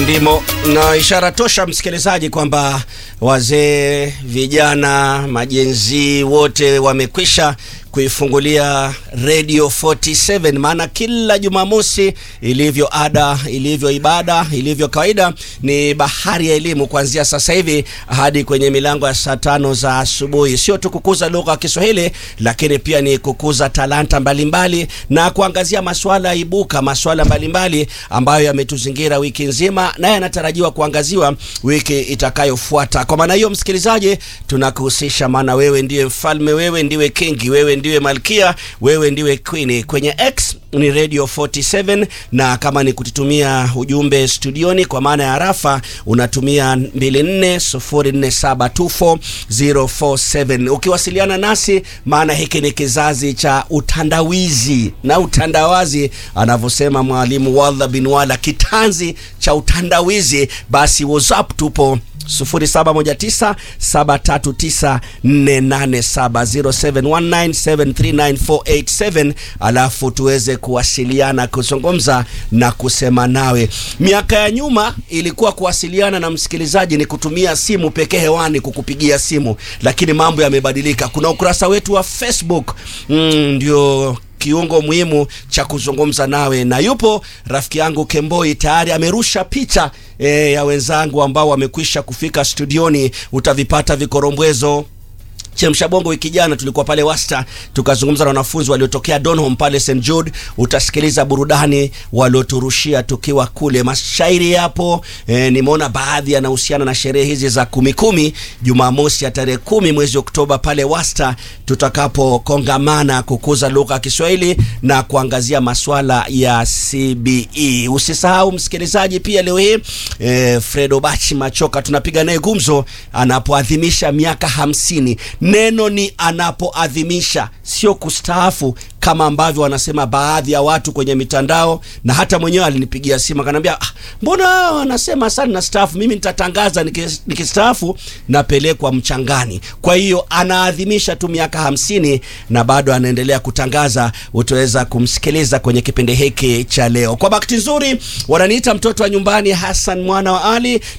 Ndimo na ishara tosha msikilizaji, kwamba wazee, vijana, majenzi wote wamekwisha kuifungulia Radio 47, maana kila Jumamosi ilivyo ada, ilivyo ibada, ilivyo kawaida ni bahari ya elimu kuanzia sasa hivi hadi kwenye milango ya saa tano za asubuhi. Sio tu kukuza lugha ya Kiswahili, lakini pia ni kukuza talanta mbalimbali mbali, na kuangazia masuala ibuka, masuala mbalimbali ambayo yametuzingira wiki nzima na yanatarajiwa kuangaziwa wiki itakayofuata. Kwa maana hiyo, msikilizaji, tunakuhusisha, maana wewe ndiye mfalme, wewe ndiwe kingi, wewe ndiwe malkia, wewe ndiwe queen. Kwenye X ni Radio 47, na kama ni kututumia ujumbe studioni kwa maana ya rafa unatumia 2404724047 ukiwasiliana nasi, maana hiki ni kizazi cha utandawizi na utandawazi, anavyosema mwalimu Wadha bin Wala, kitanzi cha utandawizi. Basi WhatsApp tupo 0719739487 alafu tuweze kuwasiliana, kuzungumza na kusema nawe. Miaka ya nyuma ilikuwa kuwasiliana na msikilizaji ni kutumia simu pekee hewani kukupigia simu, lakini mambo yamebadilika. Kuna ukurasa wetu wa Facebook mm, ndio kiungo muhimu cha kuzungumza nawe, na yupo rafiki yangu Kemboi tayari amerusha picha e, ya wenzangu ambao wamekwisha kufika studioni. Utavipata vikorombwezo Chemsha Bongo. Wiki jana tulikuwa pale Wasta tukazungumza na wanafunzi waliotokea Donholm pale St Jude. Utasikiliza burudani walioturushia tukiwa kule, mashairi yapo. E, nimeona baadhi yanahusiana na sherehe hizi za kumi kumi, Jumamosi ya tarehe kumi mwezi Oktoba pale Wasta tutakapokongamana kukuza lugha ya Kiswahili na kuangazia maswala ya CBE. Usisahau msikilizaji, pia leo hii e, Fredo Bachi Machoka tunapiga naye gumzo anapoadhimisha miaka hamsini. Neno ni anapoadhimisha, sio kustaafu kama ambavyo wanasema baadhi ya watu kwenye mitandao, na hata mwenyewe alinipigia simu akaniambia, ah, mbona wanasema sana na staafu? Mimi nitatangaza nikistaafu napelekwa mchangani. Kwa hiyo anaadhimisha tu miaka hamsini na bado anaendelea kutangaza. Utaweza kumsikiliza kwenye kipindi hiki cha leo. Kwa bahati nzuri wananiita mtoto wa nyumbani, Hassan mwana wa Ali